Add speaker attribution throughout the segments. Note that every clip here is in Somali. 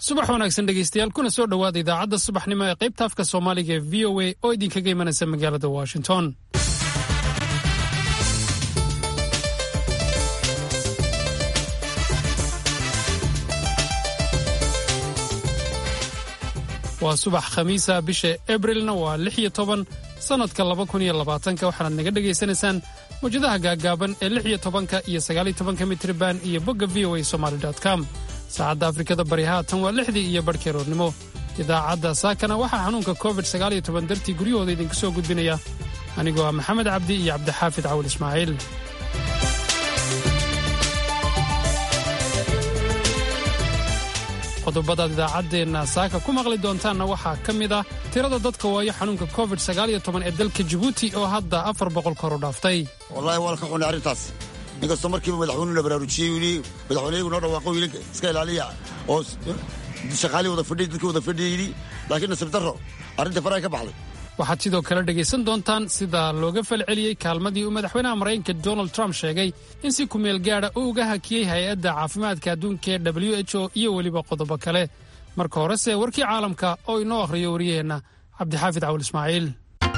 Speaker 1: subax wanaagsan dhegaystayaal kuna soo dhowaada idaacadda subaxnimo ee qaybta afka soomaaliga ee v o a oo idinkaga imanaysa magaalada washington waa subax khamiisa bisha abrilna waa lix iyo toban sannadka laba kun iyo labaatanka waxaanaad naga dhegaysanaysaan mawjadaha gaaggaaban ee lix iyo tobanka iyo sagaal iyo tobanka mitriban iyo bogga v o a somaali com saacadda afrikada bari haatan waa lixdii iyo barhkii roornimo idaacadda saakana waxaa xanuunka covid sagaal iyo toban dartii guryahooda idinku soo gudbinaya anigoo ah maxamed cabdi iyo cabdixaafid cawal ismaaciil qodobadaad idaacaddeenna saaka ku maqli doontaanna waxaa ka mid ah tirada dadka waayo xanuunka covid sagaal iyo toban ee dalka jabuuti oo hadda afar boqol kor u dhaaftay
Speaker 2: wallahi waa ka xunay arrintaas inkastoo markiiba madaxweynuhu la baraarujiyey wili madaxweyneyagu noo dhawaaqo wiili iska ilaaliya oo shaqaalii wada fadhiyay dadkii wada fadhiyay yidhi laakiin nasiib darro arrinta faraha ka baxday
Speaker 1: waxaad sidoo kale dhegaysan doontaan sida looga falceliyey kaalmadii uu madaxweynaha maraykanka donald trump sheegay in si kumeel gaadha uu uga hakiyey hay-adda caafimaadka adduunka ee w h o iyo weliba qodobo kale marka horese warkii caalamka oo inoo akhriyo wariyaheenna cabdixaafid cawul ismaaciil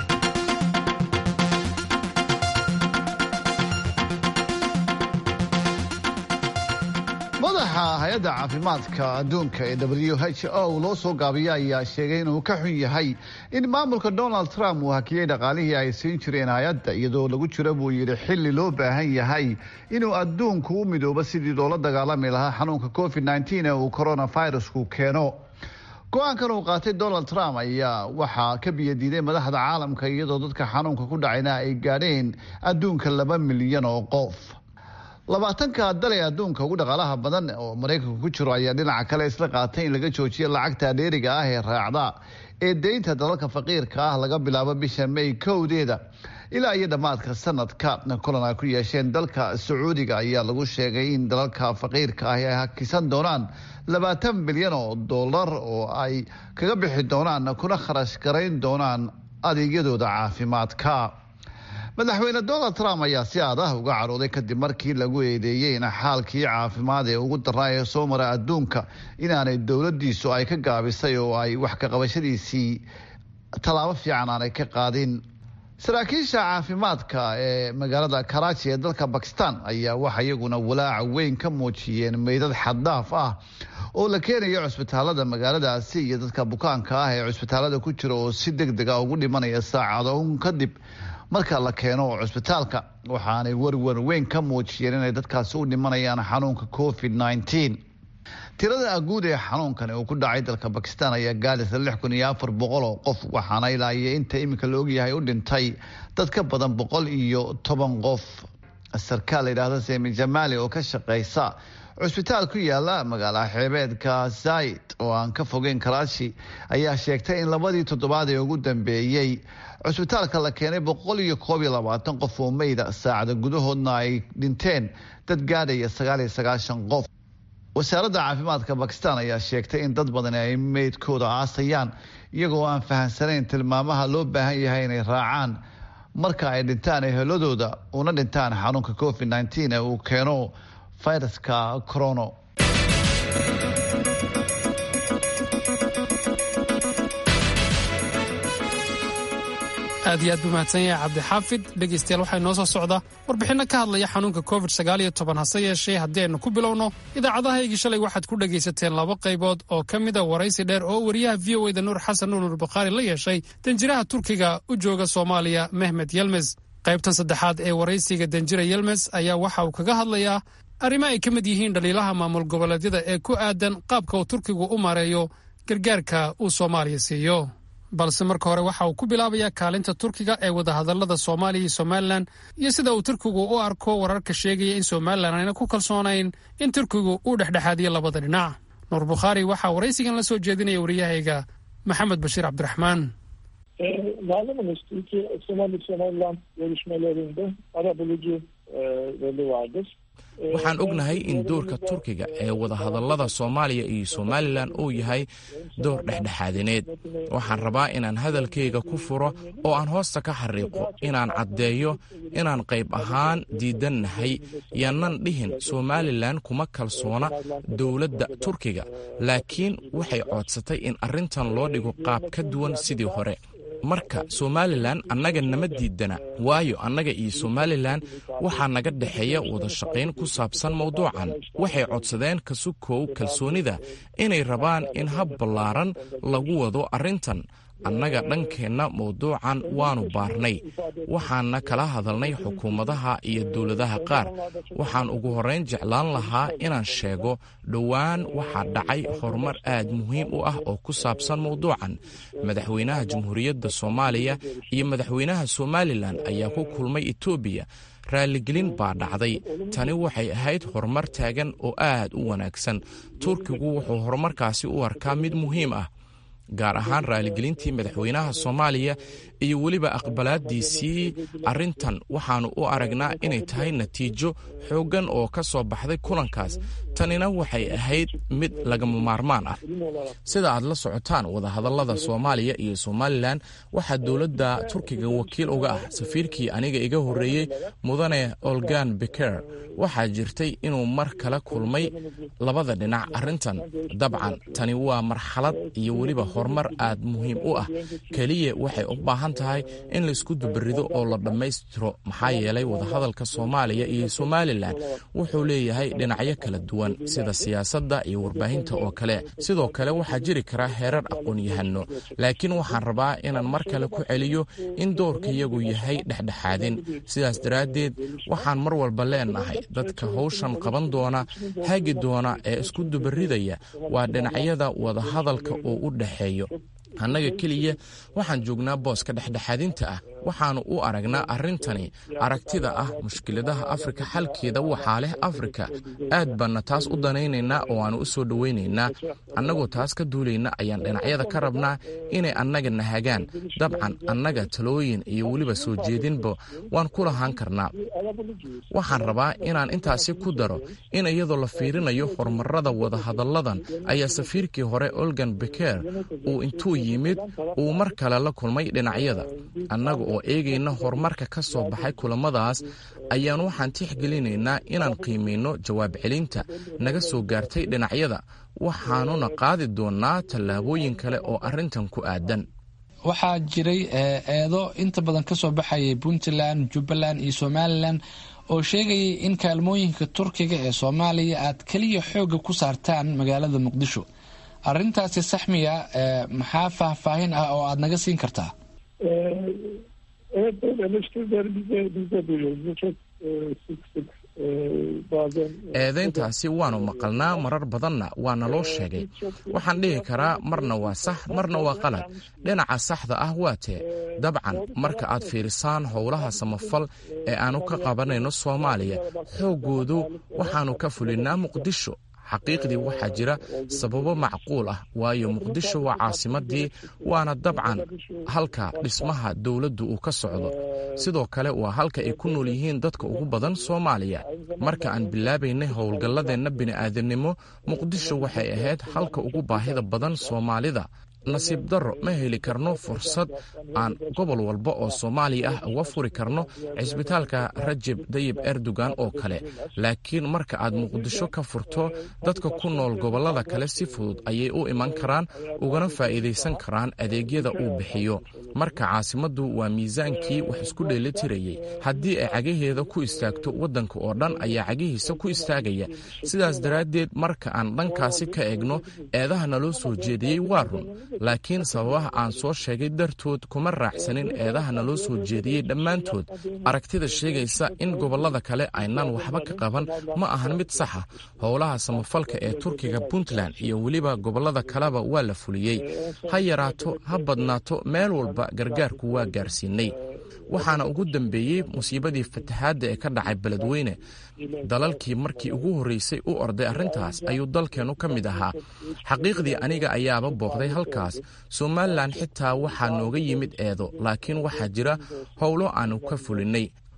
Speaker 3: madaxa hay-adda caafimaadka adduunka ee w h o loo soo gaabiya ayaa sheegay inuu ka xun yahay in maamulka donald trump uu hakiyey dhaqaalihii ay siin jireen hay-adda iyadoo lagu jiro buu yidhi xilli loo baahan yahay inuu adduunku u midoobo sidii loola dagaalami lahaa xanuunka covid nteen ee uu coronavirusku keeno go-aankan uu qaatay donald trump ayaa waxaa ka biyadiiday madaxda caalamka iyadoo dadka xanuunka ku dhacayna ay gaadheen adduunka laba milyan oo qof labaatanka dal ee adduunka ugu dhaqaalaha badan oo maraykanku ku jiro ayaa dhinaca kale isla qaatay in laga joojiyo lacagta dheeriga ah ee raacda ee deynta dalalka faqiirka ah laga bilaabo bisha may kowdeeda ilaa iyo dhammaadka sanadka kulan ay ku yeesheen dalka sacuudiga ayaa lagu sheegay in dalalka faqiirka ah ay hakisan doonaan labaatan bilyan oo dollar oo ay kaga bixi doonaan kuna kharash garayn doonaan adeegyadooda caafimaadka madaxweyne donald trump ayaa si aad ah uga carooday kadib markii lagu eedeeyey in xaalkii caafimaad ee ugu daraa ee soo mara adduunka inaanay dowladiisu ay ka gaabisay oo ay wax ka qabashadiisii tallaabo fiican aanay ka qaadin saraakiisha caafimaadka ee magaalada karaaji ee dalka bakistan ayaa waxa iyaguna walaaca weyn ka muujiyeen meydad xaddaaf ah oo la keenayo cusbitaalada magaaladaasi iyo dadka bukaanka ah ee cusbitaalada ku jira oo si deg deg a ugu dhimanaya saacado un kadib marka la keeno cusbitaalka waxaanay warwar weyn ka muujiyeen inay dadkaasi u dhimanayaan xanuunka covid nteen tirada guud ee xanuunkan uu ku dhacay dalka bakistan ayaa gaadhaysa lix kun iyo afar boqol oo qof waxaana ilaa iyo inta iminka la ogyahay u dhintay dad ka badan boqol iyo toban qof sarkaal la yidhaahda semi jamaali oo ka shaqeysa cusbitaal ku yaala magaala xeebeedka zaid oo aan ka fogeyn karaashi ayaa sheegtay in labadii toddobaad ee ugu dambeeyey cusbitaalka la keenay boqol iyo koob iyo labaatan qof oo meyda saacada gudahoodna ay dhinteen dad gaadhaya sagaal iyo sagaashan qof wasaaradda caafimaadka bakistan ayaa sheegtay in dad badan ay meydkooda aasayaan iyagoo aan fahamsanayn tilmaamaha loo baahan yahay inay raacaan marka ay dhintaan eheladooda una dhintaan xanuunka covid nteen ee uu keeno fayraska corono
Speaker 1: aad iyo aad buu mahadsan yahay cabdixaafid dhegaystayaal waxaa inoo soo socda warbixinno ka hadlaya xanuunka covid sagaal iyo toban hase yeeshee haddii aynu ku bilowno idaacadahaygii shalay waxaad ku dhegaysateen laba qaybood oo ka mida waraysi dheer oo wariyaha v o eda nuur xasan nuur bukhaari la yeeshay danjiraha turkiga u jooga soomaaliya mehmed yelmes qaybtan saddexaad ee waraysiga danjira yelmes ayaa waxa uu kaga hadlayaa arrimo ay ka mid yihiin dhaliilaha maamul goboleedyada ee ku aadan qaabka uu turkigu u maareeyo gargaarka uu soomaaliya siiyo balse marka hore waxa uu ku bilaabayaa kaalinta turkiga ee wadahadallada soomaaliya iyo somalilan iyo sida uu turkigu u arko wararka sheegaya in somalilan ayna ku kalsoonayn in turkigu uu dhexdhexaadiyo labada dhinac nuur bukhaari waxaa waraysigan la soo jeedinaya wariyahayga maxamed bashiir cabdiraxmaan
Speaker 4: Malumunuz Türkiye Somali Somaliland görüşmelerinde ara bulucu e, rolü vardır.
Speaker 5: waxaan ognahay in doorka turkiga ee wadahadallada soomaaliya iyo somalilan uu yahay door dhexdhexaadineed waxaan rabaa inaan hadalkayga ku furo oo aan hoosta ka xariiqo inaan caddeeyo inaan qayb ahaan diidannahay yaanan dhihin somalilan kuma kalsoona dowladda turkiga laakiin waxay coodsatay in arrintan loo dhigo qaab ka duwan sidii hore marka somalilan annaga nama diidana waayo annaga iyo somalilan waxaa naga dhexeeya wada shaqayn ku saabsan mawduucan waxay codsadeen kasukow kalsoonida inay rabaan in hab ballaaran lagu wado arrintan annaga dhankeenna mawduucan waannu baarnay waxaanna kala hadalnay xukuumadaha iyo dowladaha qaar waxaan ugu horrayn jeclaan lahaa inaan sheego dhowaan waxaa dhacay horumar aad muhiim u ah oo ku saabsan mawduucan madaxweynaha jamhuuriyadda soomaaliya iyo madaxweynaha somalilan ayaa ku kulmay etoobiya raalligelin baa dhacday tani waxay ahayd horumar taagan oo aad u wanaagsan turkigu wuxuu horumarkaasi u arkaa mid muhiim ah gaar ahaan raaligelintii madaxweynaha soomaaliya iyo weliba aqbalaaddiisii arrintan waxaannu u aragnaa inay tahay natiijo xooggan oo ka soo baxday kulankaas tanina waxay ahayd mid lagama maarmaan ah sida aad la socotaan wadahadallada soomaaliya iyo somalilan waxaa dowladda turkiga wakiil uga ah safiirkii aniga iga horreeyey mudane olgan beker waxaa jirtay inuu mar kala kulmay labada dhinac arrintan dabcan tani waa marxalad iyo weliba horumar aad muhiim u ah keliya waxay u baahan tahay in laysku dubarido oo la dhammaystiro maxaa yeelay wadahadalka soomaaliya iyo somalilan wuxuu leeyahay dhinacyo kala duwan sida siyaasadda iyo warbaahinta oo kale sidoo kale waxaa jiri kara heerar aqoon-yahano laakiin waxaan rabaa inaan mar kale ku celiyo in doorkayagu yahay dhexdhexaadin sidaas daraaddeed waxaan mar walba leenahay dadka howshan qaban doona hagi doona ee isku dubaridaya waa dhinacyada wadahadalka oo u dhexeeyo annaga keliya waxaan joognaa booska dhexdhexaadinta ah waxaannu u aragnaa arrintani aragtida ah mushkiladaha afrika xalkeeda waxaa leh afrika aad baanna taas u danaynaynaa oo aannu u soo dhowaynaynaa annagoo taas ka duulayna ayaan dhinacyada ka rabnaa inay annaga nahagaan dabcan annaga talooyin iyo weliba soo jeedinba waan ku lahaan karnaa waxaan rabaa inaan intaasi ku daro in iyadoo la fiirinayo horumarada wadahadalladan ayaa safiirkii hore olgan beker uu intuu yimid uu mar kale la kulmay dhinacyada annaga oo eegayna horumarka ka soo baxay kulamadaas ayaan waxaan tixgelinaynaa inaan qiimayno jawaab celinta naga soo gaartay dhinacyada waxaanuna qaadi doonnaa tallaabooyin kale oo arrintan ku aadan
Speaker 6: waxaa jiray eedo inta badan ka soo baxayay puntland jubbaland iyo somalilan oo sheegayay in kaalmooyinka turkiga ee soomaaliya aad keliya xoogga ku saartaan magaalada muqdisho arrintaasi saxmiya maxaa faahfaahin ah oo aada naga siin kartaa
Speaker 4: Evet böyle eleştirileri bize, biz de duyuyoruz. Bu çok e, sık sık e, bazen...
Speaker 5: eedayntaasi waannu maqalnaa marar badanna waa naloo sheegay waxaan dhihi karaa marna waa sax marna waa qalad dhinaca saxda ah waa tee dabcan marka aad fiirisaan howlaha samafal ee aannu ka qabanayno soomaaliya xooggoodu waxaannu ka fulinnaa muqdisho xaqiiqdii waxaa jira sababo macquul ah waayo muqdisho waa caasimadii waana dabcan halka dhismaha dowladdu uu ka socdo sidoo kale waa halka ay ku nool yihiin dadka ugu badan soomaaliya marka aan bilaabaynay howlgalladeenna bini'aadamnimo muqdisho waxay ahayd halka ugu baahida badan soomaalida nasiib darro ma heli karno fursad aan gobol walba oo soomaaliya ah uga furi karno cisbitaalka rajeb dayib erdogan oo kale laakiin marka aad muqdisho ka furto dadka ku nool gobollada kale si fudud ayay u iman karaan ugana faa'iidaysan karaan adeegyada uu bixiyo marka caasimaddu waa miisaankii wax isku dheelitirayay haddii ay cagaheeda ku istaagto waddanka oo dhan ayaa cagihiisa ku istaagaya sidaas daraaddeed marka aan dhankaasi ka eegno eedaha naloo soo jeediyey waa run laakiin sababaha aan soo sheegay dartood kuma raacsanin eedaha naloo soo jeediyey dhammaantood aragtida sheegaysa in gobollada kale aynaan waxba ka qaban ma ahan mid saxa howlaha samafalka ee turkiga puntland iyo weliba gobollada kaleba waa la fuliyey ha yaraato ha badnaato meel walba gargaarku waa gaarsiinay waxaana ugu dambeeyey musiibadii fatahaadda ee ka dhacay beledweyne dalalkii markii ugu horreysay u orday arrintaas ayuu dalkeennu ka mid ahaa xaqiiqdii aniga ayaaba booqday halkaas somalilan xitaa waxaa nooga yimid eedo laakiin waxaa jira howlo aannu ka fulinnay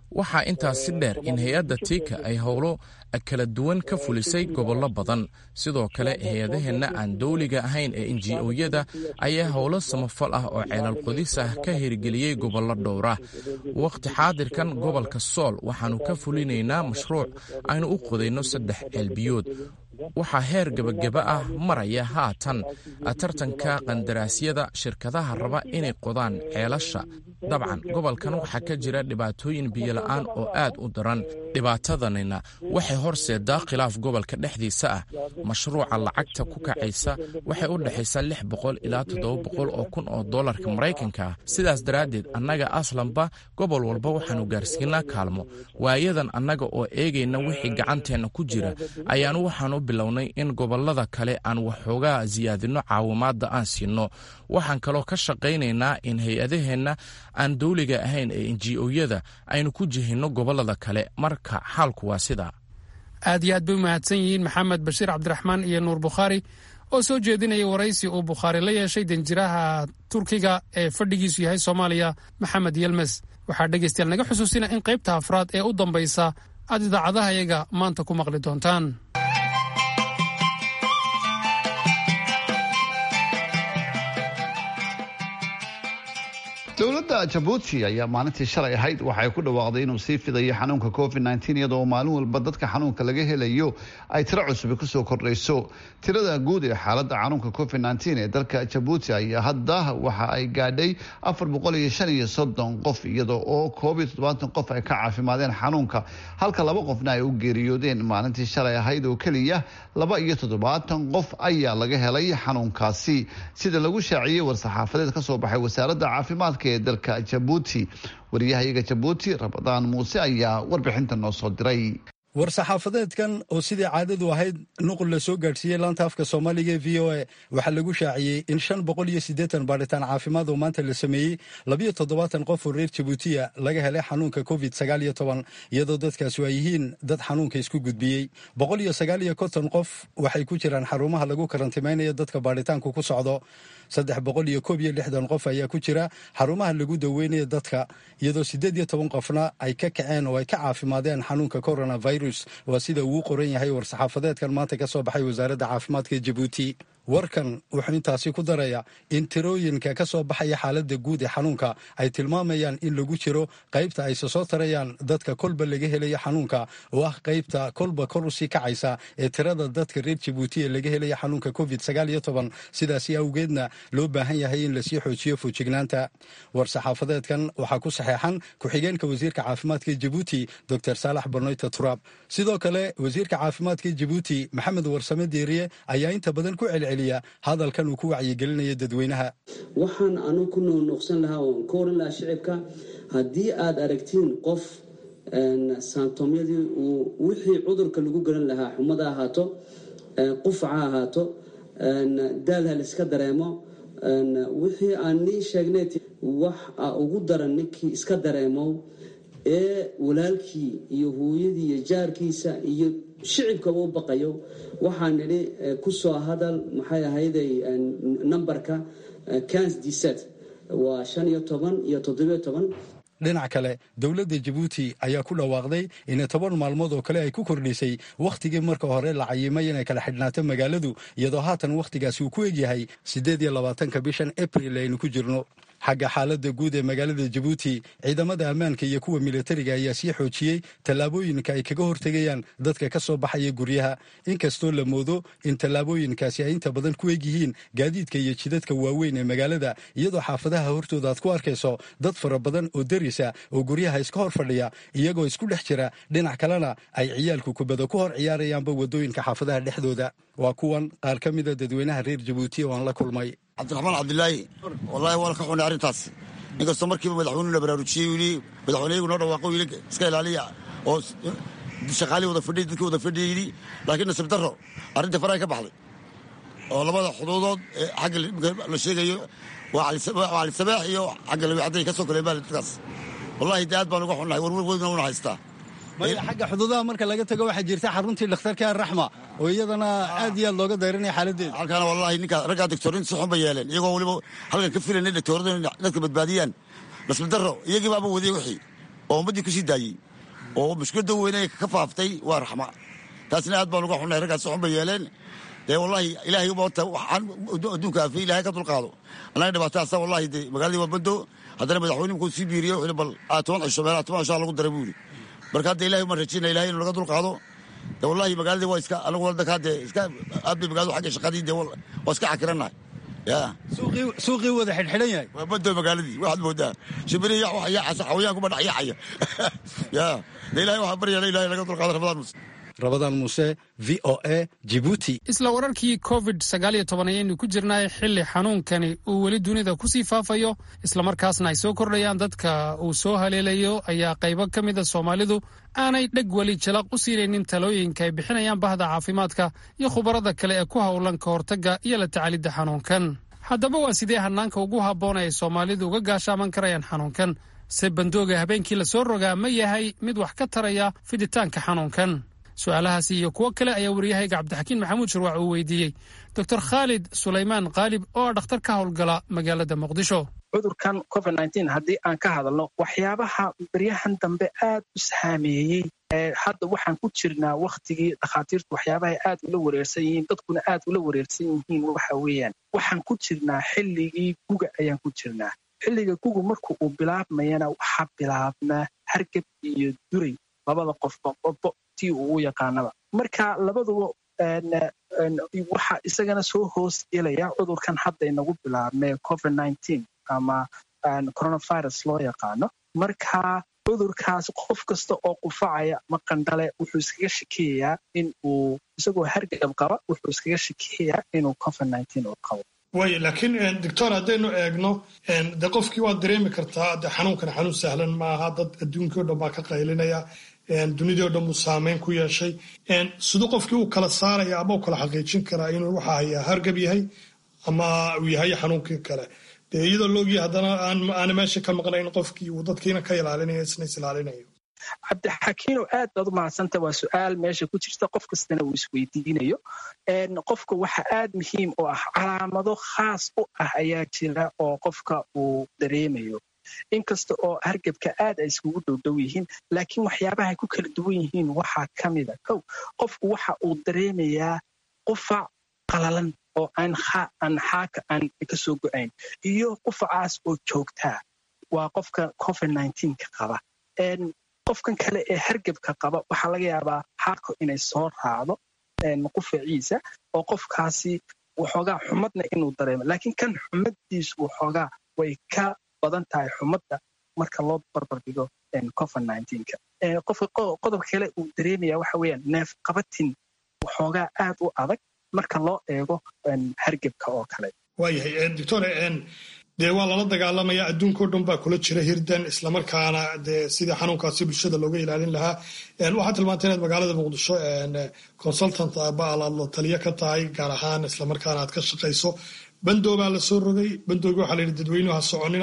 Speaker 5: waxaa intaas si dheer in hay-adda tiika ay howlo kala duwan ka fulisay gobollo badan sidoo kale hay-adaheenna aan dowliga ahayn ee enji-oyada ayaa howlo samafal ah oo ceelal qodis ah ka hirgeliyey gobollo dhowra wakhti xaadirkan gobolka sool waxaannu ka fulinaynaa mashruuc aynu u qodayno saddex ceelbiyood waxaa heer gebageba ah maraya haatan tartanka qandaraasyada shirkadaha raba inay qodaan ceelasha dabcan gobolkan waxaa ka jira dhibaatooyin biyola'aan oo aad u daran dhibaatadanina waxay horseedaa khilaaf gobolka dhexdiisa ah mashruuca lacagta ku kacaysa waxay u dhexaysaa lix boqol ilaa toddoba boqol oo kun oo dollarka maraykanka ah sidaas daraaddeed annaga aslanba gobol walba waxaannu gaarsiinaa kaalmo waayadan annaga oo eegayna wixii gacanteenna ku jira ayaanu waxaanu bilownay in gobollada kale aan waxoogaa siyaadinno caawimaadda aan siinno waxaan kaloo ka shaqaynaynaa in hay-adaheenna aan dowliga ahayn ee enji-oyada aynu ku jihinno gobollada kale marka xaalku waa sidaa
Speaker 1: aad iyo aad bay u mahadsan yihiin maxamed bashiir cabdiraxmaan iyo nuur bukhaari oo soo jeedinaya waraysi uu bukhaari la yeeshay danjiraha turkiga ee fadhigiisu yahay soomaaliya maxamed yelmes waxaa dhegaystayaal naga xusuusina in qaybta afraad ee u dambaysa aad idaacadaha iyaga maanta ku maqli doontaan
Speaker 3: dowladda jabuuti ayaa maalintii shalay ahayd waxay ku dhawaaqday inuu sii fidayo xanuunka covid iyadoo maalin walba dadka xanuunka laga helayo ay tiro cusubi kusoo kordhayso tirada guud ee xaalada xanuunka covid ee dalka jabuuti ayaa hadda waxa ay gaadhay qof iyada oo qof ay ka caafimaadeen xanuunka halka laba qofna ay u geeriyoodeen maalintii shalay ahayd oo keliya laba iyo toddobaatan qof ayaa laga helay xanuunkaasi sida lagu shaaciyey war-saxaafadeed kasoo baxay wasaaradda caafimaadka ee dalka jabuuti wariyahayaga jabuuti rabadaan muuse ayaa warbixinta noo soo diray
Speaker 7: war-saxaafadeedkan oo sidii caadadu ahayd nuqul la soo gaadhsiiyey laanta afka soomaaliga ee v o a waxaa lagu shaaciyey in shan boqol iyo siddeetan baadhitaan caafimaad oo maanta la sameeyey labiyo toddobaatan qof oo reer jabuutiya laga helay xanuunka covid sagaal iyo toban iyadoo dadkaasi ay yihiin dad xanuunka isku gudbiyey boqol iyo sagaal iyo konton qof waxay ku jiraan xarumaha lagu karantimaynayo dadka baadhitaanku ku socdo saddex boqol iyo koob iyo lixdan qof ayaa ku jira xarumaha lagu daweynaya dadka iyadoo siddeed iyo toban qofna ay ka kaceen oo ay ka caafimaadeen xanuunka coronavirus waa sida uu qoran yahay war-saxaafadeedkan maanta ka soo baxay wasaaradda caafimaadka ee jabuuti warkan wuxuu intaasi ku daraya in tirooyinka ka soo baxaya xaaladda guud ee xanuunka ay tilmaamayaan in lagu jiro qaybta ayse soo tarayaan dadka kolba laga helaya xanuunka oo ah qaybta kolba kor usii kacaysa ee tirada dadka reer jabuuti ee laga helaya xanuunka covid sagaal iyo toban sidaasi awgeedna loo baahan yahay in lasii xoojiyo foojignaanta war-saxaafadeedkan waxaa ku saxeexan ku-xigeenka wasiirka caafimaadka jabuuti doctor saalax barnoyta turaab sidoo kale wasiirka caafimaadka jabuuti maxamed warsame deeriye ayaa inta badan ku celceliya hadalkan uu ku wacyigelinaya dadweynaha
Speaker 8: waxaan anu ku nuunuuqsan lahaa oon ka oran lahaa shicibka haddii aad aragtiin qof saantomyadii uu wixii cudurka lagu garan lahaa xumada ahaato qufaca ahaato daal ha laiska dareemo wixii aan nii sheegnay wax ugu daran ninkii iska dareemow ee walaalkii iyo hooyadii iyo jaarkiisa iyo shicibkaba u baqayo waxaa nidhi kusoo hadal maxay ahayday nambarka cans diset waa shan iyo toban iyo toddobiyo toban
Speaker 7: dhinac kale dowladda jabuuti ayaa ku dhawaaqday in toban maalmood oo kale ay ku kordhisay wakhtigii marka hore la cayimay inay kala xidhnaato magaaladu iyadoo haatan wakhtigaasi uu ku egyahay siddeed iyo labaatanka bishan abril aynu ku jirno xagga xaaladda guud ee magaalada jabuuti ciidamada ammaanka iyo kuwa militariga ayaa sii xoojiyey tallaabooyinka ay kaga hortegayaan dadka ka soo baxaya guryaha inkastoo la moodo in tallaabooyinkaasi ay inta badan ku egyihiin gaadiidka iyo jidadka waaweyn ee magaalada iyadoo xaafadaha hortooda aad ku arkayso dad fara badan oo derisa oo guryaha iska hor fadhiya iyagoo isku dhex jira dhinac kalena ay ciyaalku kubada ku hor ciyaarayaanba waddooyinka xaafadaha dhexdooda waa kuwan qaar ka mida dadweynaha reer jabuuti oo aan la kulmay
Speaker 2: cabdiraxmaan cabdilaahi wallaahi waan ka xunay arrintaas inkastoo markiiba madaxweynuhu la baraarujiyey yidhi madaxweyneyagu noo dhawaaqo yidhi iska ilaaliya oo shaqaalihii wada fadhiyay dadkii wada fadhiyay yidhi laakiin nasiib darro arrintii faraha ka baxday oo labada xuduudood ee xagga la sheegayo waa cali sabaax iyo xagga lawiixadday ka soo koleen baa dadkaas wallahi de aad baan uga xunnahay warwar weydna una haystaa
Speaker 7: maya xagga xuduudaha marka laga tago waxaa jirta xaruntii dhakhtarka araxma oo iyadana aad iyo aad looga dayranaya xaaladeeda
Speaker 2: halkaana wallahi ninka raggaa doctorin si xun bay yeeleen iyagoo weliba halkan ka filanay doctoradu inay dadka badbaadiyaan nasiib darro iyagii baaba wadiyey wixii oo ummaddii ku sii daayey oo mushkiladda weyne ka faaftay waa raxma taasna aad baan uga xunnahay raggaas xun bay yeeleen dee wallaahi ilaahay ubata waxaan adduunka aafiyey ilahay ka dulqaado annaga dhibaataasa wallahi dee magaaladii waa bado haddana madaxweyne markuu sii biiriye wuxuu bal aa toban cisho meelaha toban cishaa lagu daray buu yidhi marka hadda ilahay umaan rajayna ilahay inuu naga dulqaado de wallahi magaaladii waa iska anagu wadanka hadde iska aad bay magaaladu xagga shaqadii dee waa iska cakirannahay ya
Speaker 7: suuqii wada xidhxidhan yahay
Speaker 2: waa bado magaaladii waxaad moodaa shimbirihi yax wax yaacasa xawayaankuba dhex yaacaya ya de ilahay waxaa baryala ilahay naga dulqaado ramadaan muse
Speaker 7: rabadaan muuse v o a jibuuti
Speaker 1: isla wararkii covid sagaal iyo toban ayaynu ku jirnaay xilli xanuunkani uu weli dunida kusii faafayo islamarkaasna ay soo kordhayaan dadka uu soo haleelayo ayaa qaybo ka mida soomaalidu aanay dheg weli jalaq u siinaynin talooyinka ay bixinayaan bahda caafimaadka iyo khubarada kale ee ku howlan ka hortagga iyo la tacaalidda xanuunkan haddaba waa sidee hanaanka ugu habboon ay soomaalidu uga gaashaaman karayaan xanuunkan se bandooga habeenkii lasoo rogaa ma yahay mid wax ka taraya fiditaanka xanuunkan su-aalahaasi iyo kuwo kale ayaa waryahayga cabdixakiin maxamuud shirwac uu weydiiyey doctor khaalid sulaymaan khaalib oo ah dhakhtar ka howlgala magaalada muqdisho
Speaker 9: cudurkan covid haddii aan ka hadalno waxyaabaha beryahan dambe aad u saameeyey hadda waxaan ku jirnaa wakhtigii dhakhaatiirtu waxyaabahay aad ula wareersan yihiin dadkuna aad ula wareersan yihiin waxa weeyaan waxaan ku jirnaa xilligii guga ayaan ku jirnaa xilliga gugu marka uu bilaabmayana waxaa bilaabmaa hargab iyo duray labada qofba qofbo tii uu u yaqaanaba marka labaduba waxaa isagana soo hoos gelaya cudurkan hadda inagu bilaabmee covid ama coronavirus loo yaqaano marka cudurkaas qof kasta oo qufacaya ma qandhale wuxuu iskaga shakeeyayaa in uu isagoo hargab qaba wuxuu iskaga shakeeyayaa inuu covid uu qabo
Speaker 10: waay laakiin doctor haddaynu eegno de qofkii waad dareemi kartaa de xanuunkan xanuun sahlan maaha dad adduunkii o dhan baa ka qaylinaya dunidii o dhan buu saameyn ku yeeshay siduu qofkii uu kala saaraya ama u kala xaqiijin karaa inuu waxa hayaa hargab yahay ama uu yahay xanuunkii kale dee iyadoo loogiya haddana aana meesha ka maqnayn qofkii uu dadkiina ka ilaalinayo isna is ilaalinayo
Speaker 9: cabdixakiinow aad baad u mahadsanta waa su-aal meesha ku jirta qof kastana uu isweydiinayo qofka waxa aad muhiim u ah calaamado khaas u ah ayaa jira oo qofka uu dareemayo inkasta oo hargebka aad ay iskugu dhowdhow yihiin laakiin waxyaabahay ku kala duwan yihiin waxaa ka mida kow qofku waxa uu dareemayaa qufac qalalan oo aan xaaka aan kasoo go-ayn iyo qufacaas oo joogtaa waa qofka covid ka qaba qofkan kale ee hargebka qaba waxaa laga yaabaa xaaqo inay soo raacdo qufaciisa oo qofkaasi waxoogaa xumadna inuu dareemo laakiin kan xumadiisu waxoogaa way ka badan tahay xumadda marka loo barbardhigo covid qofka qodobka kale uu dareemaya waxa weeyaan neef qabatin waxoogaa aad u adag marka loo eego hargebka oo kale
Speaker 10: waayahay doctor dee waa lala dagaalamaya adduunka o dhan baa kula jira hirdan islamarkaana dee sidii xanuunkaasi bulshada looga ilaalin lahaa waxaad tilmaantay inaad magaalada muqdisho consultant baalaad la taliyo ka tahay gaar ahaan islamarkaana aad ka shaqayso bandoobaa la soo rogay bandoogi waxaa la yidhi dadweynuhu ha soconina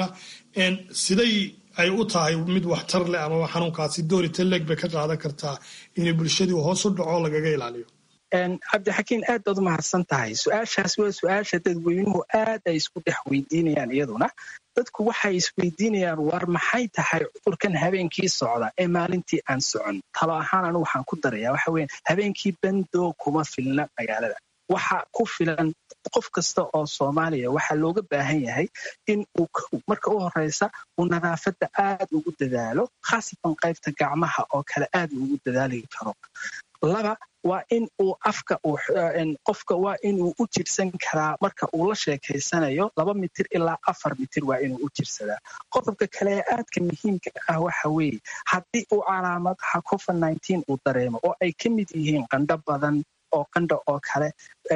Speaker 10: siday ay u tahay mid waxtar leh amaba xanuunkaasi doorita leeg bay ka qaadan kartaa inay bulshadii hoos u dhaco lagaga ilaaliyo
Speaker 9: cabdixakiin aad baad u mahadsan tahay su-aashaas waa su-aasha dadweynuhu aad ay isku dhex weydiinayaan iyaduna dadku waxay isweydiinayaan war maxay tahay cudurkan habeenkii socda ee maalintii aan socon talo ahaan anu waxaan ku daraya waxa weya habeenkii bandoo kuma filna magaalada waxa ku filan qof kasta oo soomaaliya waxaa looga baahan yahay in uu marka u horeysa uu nadaafadda aad ugu dadaalo khaasatan qaybta gacmaha oo kale aad ugu dadaali karo laba waa in uu afka qofka waa inuu u jirsan karaa marka uu la sheekaysanayo laba mitir ilaa afar mitir waa inuu u jirsadaa qodobka kale ee aadka muhiimka ah waxa weeye haddii uu calaamadaha covid uu dareemo oo ay ka mid yihiin qandho badan oo qandha oo kale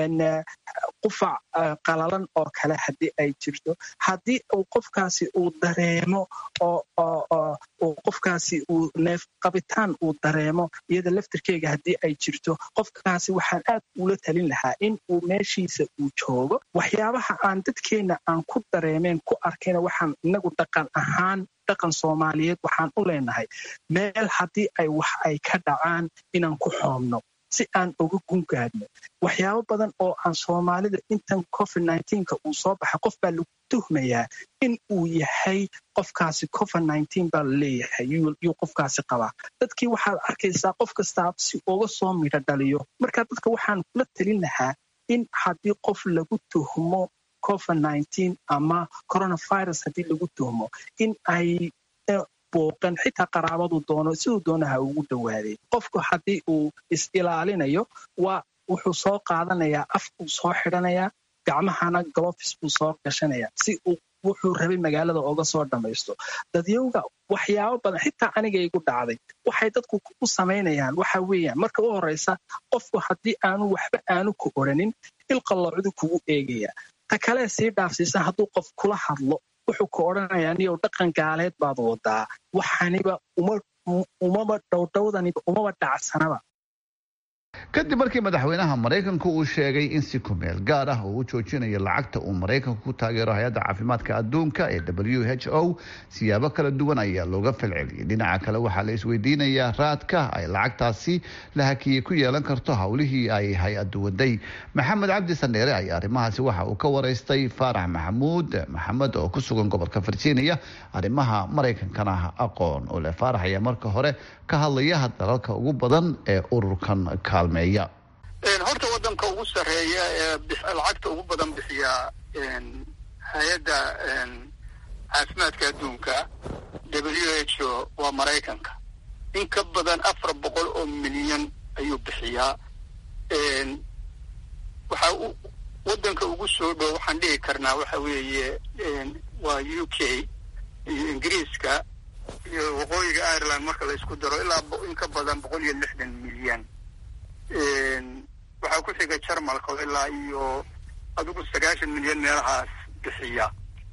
Speaker 9: qufac qalalan oo kale haddii ay jirto haddii uu qofkaasi uu dareemo oo qofkaasi uu neef qabitaan uu dareemo iyada laftirkeyga haddii ay jirto qofkaasi waxaan aad ula talin lahaa in uu meeshiisa uu joogo waxyaabaha aan dadkeenna aan ku dareemeen ku arkayna waxaan inagu dhaqan ahaan dhaqan soomaaliyeed waxaan u leenahay meel haddii ay wax ay ka dhacaan inaan ku xoomno si aan uga gungaadno waxyaabo badan oo aan soomaalida intan covid nka uu soo baxay qof baa lagu tuhmayaa in uu yahay qofkaasi covid nteen baa laleeyahay yuu qofkaasi qabaa dadkii waxaad arkaysaa qof kastaa si uga soo midho dhaliyo marka dadka waxaan kula talin lahaa in haddii qof lagu tuhmo covid nteen ama coronavirus haddii lagu tuhmo in ay booqan xitaa qaraabadu doono siduu doonaha ugu dhowaaday qofku haddii uu is-ilaalinayo waa wuxuu soo qaadanayaa af buu soo xidhanayaa gacmahana glofis buu soo gashanayaa si uu wuxuu rabay magaalada oga soo dhammaysto dadyowga waxyaabo badan xitaa aniga igu dhacday waxay dadku u samaynayaan waxa weeyaan marka u horreysa qofku haddii aanu waxba aanu ku odhanin ilqalloocudu kugu eegaya ta kalee sii dhaafsiisan hadduu qof kula hadlo wuxuu ka odhanayaa niyow dhaqan gaaleed baad wadaa waxaniba umaba dhowdhowdaniba umaba dhacsanaba
Speaker 3: kadib markii madaxweynaha maraykanku uu sheegay in si kumeel gaar ah uu u joojinayo lacagta uu maraykanku ku taageero hay-adda caafimaadka adduunka ee w h o siyaabo kala duwan ayaa looga falceliyay dhinaca kale waxaa la isweydiinayaa raadka ay lacagtaasi la hakiyey ku yeelan karto howlihii ay hay-addu waday maxamed cabdi sandheere ayaa arrimahaasi waxa uu ka waraystay faarax maxamuud maxamed oo ku sugan gobolka virginia arrimaha maraykankana aqoon oo leh faarax ayaa marka hore ka hadlaya dalalka ugu badan ee ururkan kaalmeeya
Speaker 11: horta wadanka ugu sarreeya ee lacagta ugu badan bixiya hay-adda caafimaadka adduunka w h o waa maraykanka in ka badan afar boqol oo milyan ayuu bixiyaa waxaa wadanka ugu soo dhow waxaan dhihi karnaa waxa weeye waa u k iyo ingiriiska iyo waqooyiga ireland marka la isku daro ilaa in ka badan boqol iyo lixdan milyan waxaa ku xiga jarmalka oo ilaa iyo adigu sagaashan milyan meelahaas bixiya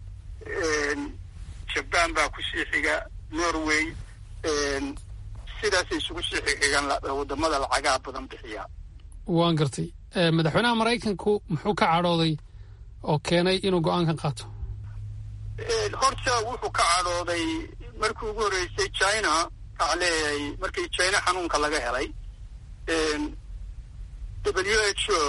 Speaker 11: jaban baa kusii xiga norway sidaasay isugu sii xixigaan wadamada lacagaha badan bixiya
Speaker 1: waan gartay madaxweynaha maraykanku muxuu ka cadhooday oo keenay inuu go-aankan qaato
Speaker 11: horta wuxuu ka cadhooday markii ugu horreysay china waxaa leeyahay markii china xanuunka laga helay w h o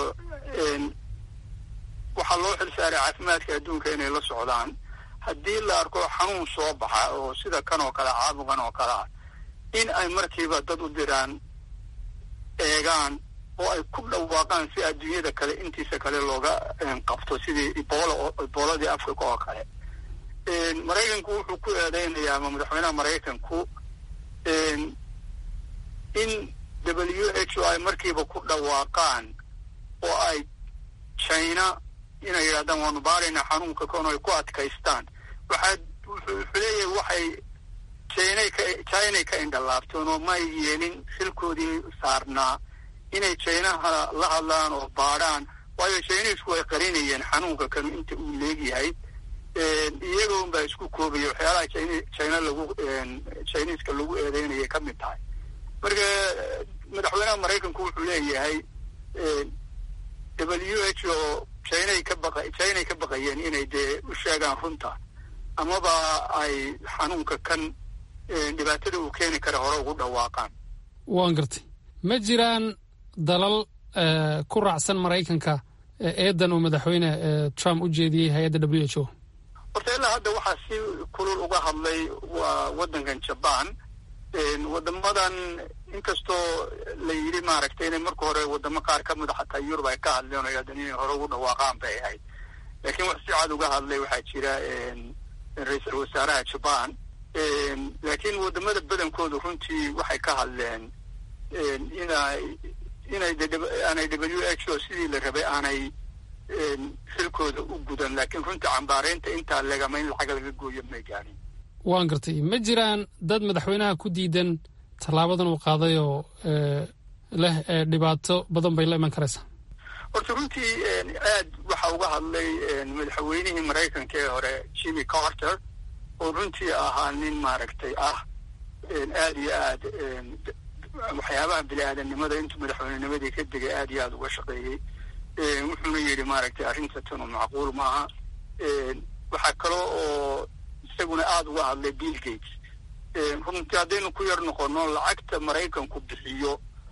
Speaker 11: waxaa loo xil saaray caafimaadka adduunka inay la socdaan haddii la arko xanuun soo baxa oo sida kan oo kale caabuqan oo kale ah in ay markiiba dad u diraan eegaan oo ay ku dhawaaqaan si adduunyada kale intiisa kale looga qabto sidii ibola ibooladii africa oo kale maraykanku wuxuu ku eedeynayaa ama madaxweynaha maraykanku in w h o ay markiiba ku dhawaaqaan oo ay china inay yidhahdaan waanu baaraynaa xanuunka kon ay ku adkaystaan waxaa wuxuu leeyahay waxay chinay ka chinay ka indhalaabteen oo may yeelin xilkoodii saarnaa inay chinaha la hadlaan oo baadhaan waayo chinisku way qarinayeen xanuunka kanu inta uu leegyahay iyagoon baa isku koobaya waxyaalaha china lagu chiniiska lagu eedeynayay ka mid tahay marka madaxweynaha maraykanku wuxuu leeyahay w h o chinay ka baqa chinay ka baqayeen inay dee u sheegaan runta amaba ay xanuunka kan dhibaatada uu keeni kara hore ugu dhawaaqaan
Speaker 1: waan gartay ma jiraan dalal ku raacsan maraykanka eedan uu madaxweyne trump u jeediyey hay-adda w h o
Speaker 11: horta ilaa hadda waxaa si kulul uga hadlay waa waddankan jaban wadamadan inkastoo la yidhi maaragtay inay marka hore wadamo qaar ka mida xataa yurub ay ka hadleen oo hadan inay hore ugu dhawaaqaan bay ahayd laakiin wax si cad uga hadlay waxaa jira ra-iisul wasaaraha jaban laakiin wadamada badankoodu runtii waxay ka hadleen inay inay aanay w h o sidii la rabay aanay xilkooda u gudan laakiin runtii cambaareynta intaa legama in lacag laga gooyo may gaanin
Speaker 1: waan gartay ma jiraan dad madaxweynaha ku diidan tallaabadan uu qaaday oo leh dhibaato badan bay la iman karaysaa
Speaker 11: horta runtii aad waxa uga hadlay madaxweynihii maraykanka ee hore jimmy carter oo runtii ahaa nin maaragtay ah aad iyo aad waxyaabaha bini aadamnimada intuu madaxweynenimadii ka degay aad iyo aad uga shaqeeyey wuxuuna yidhi maaragtay arrinta tanu macquul maaha waxaa kaloo oo isaguna aada uga hadlay bill gates runtii haddaynu ku yar noqono lacagta maraykanku bixiyo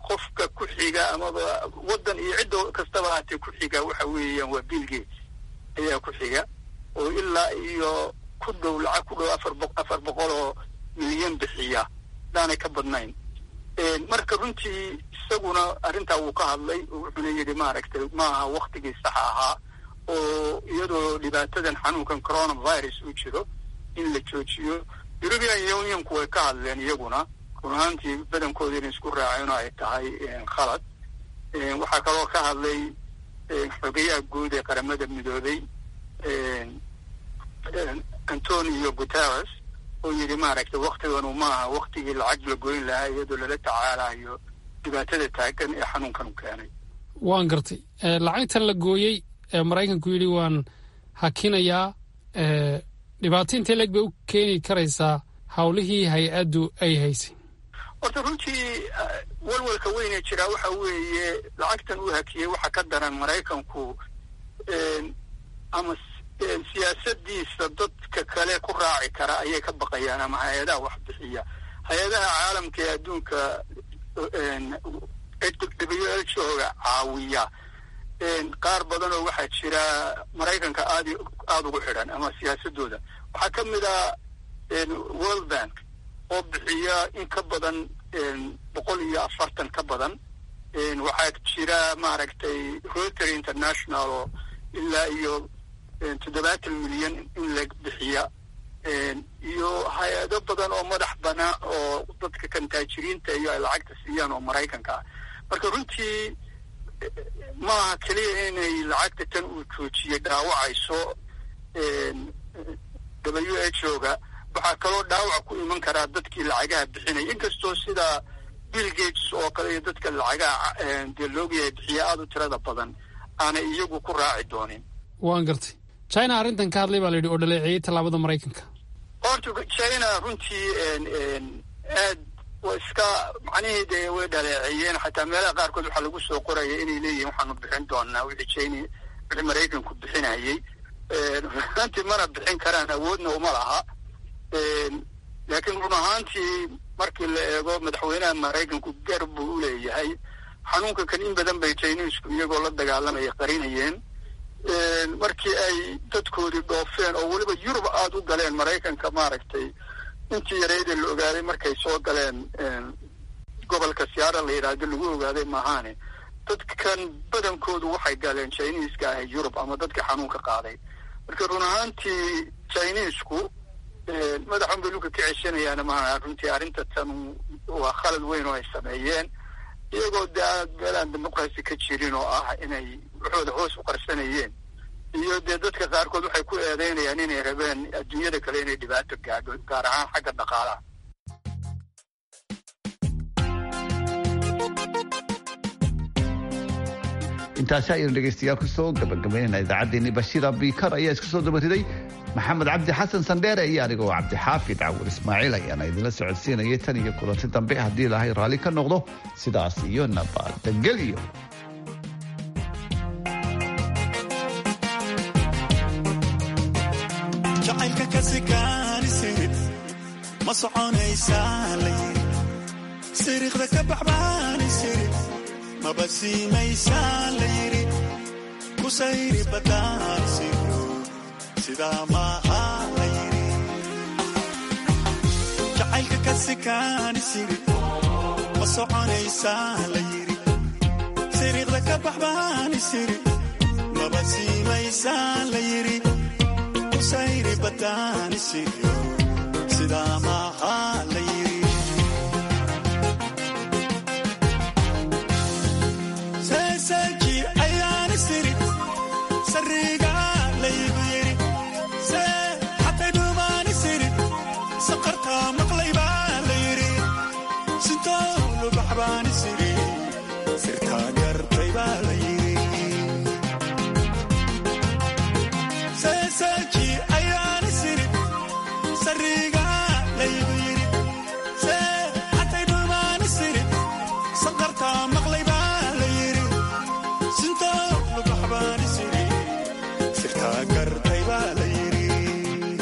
Speaker 11: qofka ku xiga amaba waddan iyo cidda kastaba haatee ku xiga waxa weeyaan waa bill gates ayaa ku xiga oo ilaa iyo ku dhow lacag ku dhow afar bo afar boqol oo milyan bixiya hadaanay ka badnayn marka runtii isaguna arrintaa wuu ka hadlay oo wuxuuna yidhi maaragtay maaha waktigii saxa ahaa oo iyadoo dhibaatadan xanuunkan coronavirus uu jiro in la joojiyo european unionku way ka hadleen iyaguna run ahaantii badankooda inay isku raaceen oo ay tahay khalad waxaa kaloo ka hadlay xogeyaha guud ee qaramada midoobay antonio guterres oo yidhi maaragtay waktiganu maaha waktigii lacag la goyn lahaa iyadoo lala tacaalayo dhibaatada taagan ee xanuunkan u keenay
Speaker 1: waan gartay lacagtan la gooyey ee maraykanku yidhi waan hakinayaa dhibaato intee leeg bay u keeni karaysaa howlihii hay-addu ay haysay
Speaker 11: horta runtii walwalka weynee jiraa waxa weeye lacagtan uu hakiyey waxaa ka daran maraykanku ama siyaasadiisa dadka kale ku raaci kara ayay ka baqayaan ama hay-adaha wax bixiya hay-adaha caalamka ee adduunka w h oga caawiya qaar badan oo waxaa jira maraykanka aad aada ugu xidhan ama siyaasadooda waxaa ka mid a world bank oo bixiya in ka badan boqol iyo afartan ka badan waxaa jira maaragtay rotary international oo ilaa iyo toddobaatan milyan in la bixiya iyo hay-ado badan oo madax banaan oo dadka kantaajiriinta iyo ay lacagta siiyaan oo maraykanka ah marka runtii maaha keliya inay lacagta tan uu joojiyey dhaawacayso w h o ga waxaa kaloo dhaawac ku iman karaa dadkii lacagaha bixinaya inkastoo sida bill gates oo kale iyo dadka lacagaha dee loogyahay bixiya aada u tirada badan aanay iyagu ku raaci doonin
Speaker 1: waan gartay china arrintan ka hadlay baa la yidhi oo dhaleeceeyey tallaabada maraykanka
Speaker 11: horta china runtii aad wa iska macnihii dee way dhaleeceeyeen xataa meelaha qaarkood waxaa lagu soo qoraya inay leeyihin waxaanu bixin doonaa wixii china wixii maraykanku bixinayay runtii mana bixin karaan awoodna uma laha laakiin run ahaantii markii la eego madaxweynaha maraykanku gar buu u leeyahay xanuunka kan in badan bay chinisku iyagoo la dagaalamaya qarinayeen markii ay dadkoodii dhoofeen oo weliba yurub aada u galeen maraykanka maaragtay intii yareydee la ogaaday markay soo galeen gobolka siyaara la yidhaahdo lagu ogaaday maahaane dadkan badankoodu waxay galeen chiniiska ah yurub ama dadka xanuunka qaaday marka run ahaantii chinisku madaxun bay dhulka ka ceshanayaana maaha runtii arrinta tan waa khalad weyn oo ay sameeyeen iyagoo de aad meelaan dimuqrasi ka jirin oo ah inay waxooda hoos u qarsanayeen iyo dee dadka qaarkood waxay ku eedeynayaan inay rabeen adduunyada kale inay dhibaato gaadho gaar ahaan xagga dhaqaalaha
Speaker 3: intaasi ayaynu dhegaystayaal kusoo gabagabaynayna idaacaddeenii bashiira biikar ayaa iska soo dabariday maxamed cabdi xasan sandheere iyo anigoo cabdixaafid cawur ismaaciil ayaana idinla socodsiinayay tan iyo kulanti dambe haddii ilaahay raalli ka noqdo sidaas iyo nabadgelyo
Speaker 12: jacaylka kasikaanisid ma soconaysaa layiri siriiqda ka baxbaanisid maba siimaysaa layiri ku sayri badaansiyo sidaa maaha layiri jacaylka kasikaanisid ma soconaysaa layiri siriiqda ka baxbaanisid maba siimaysaa layiri sayri badaanisiyo sidaa maaha la yiri seeseeji ayaani siri sariga laygu yiri see xatay dhuumaani siri saqartaa maqlay baa la yiri sintoo lubaxbaani siri sirtaa gartay baa la yiri seeseeji ayaani siri sariga laygu yiri see xatay dhuumaani siri saqartaa maqlay baa la yiri sintoo lubaxbaani siri sirtaa gartay baa la yiri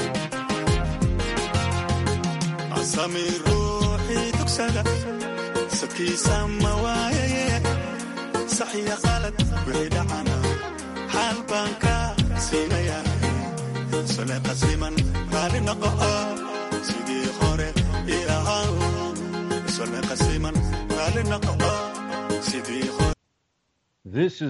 Speaker 12: asami ruuxii dugsada sadkiisa ma waayaye saxiya qalad wixii dhacana xaal baan ka siinaya sole qasiman raali noqo sidii hore ii ahaa sole qasiman raali noqo sidii hore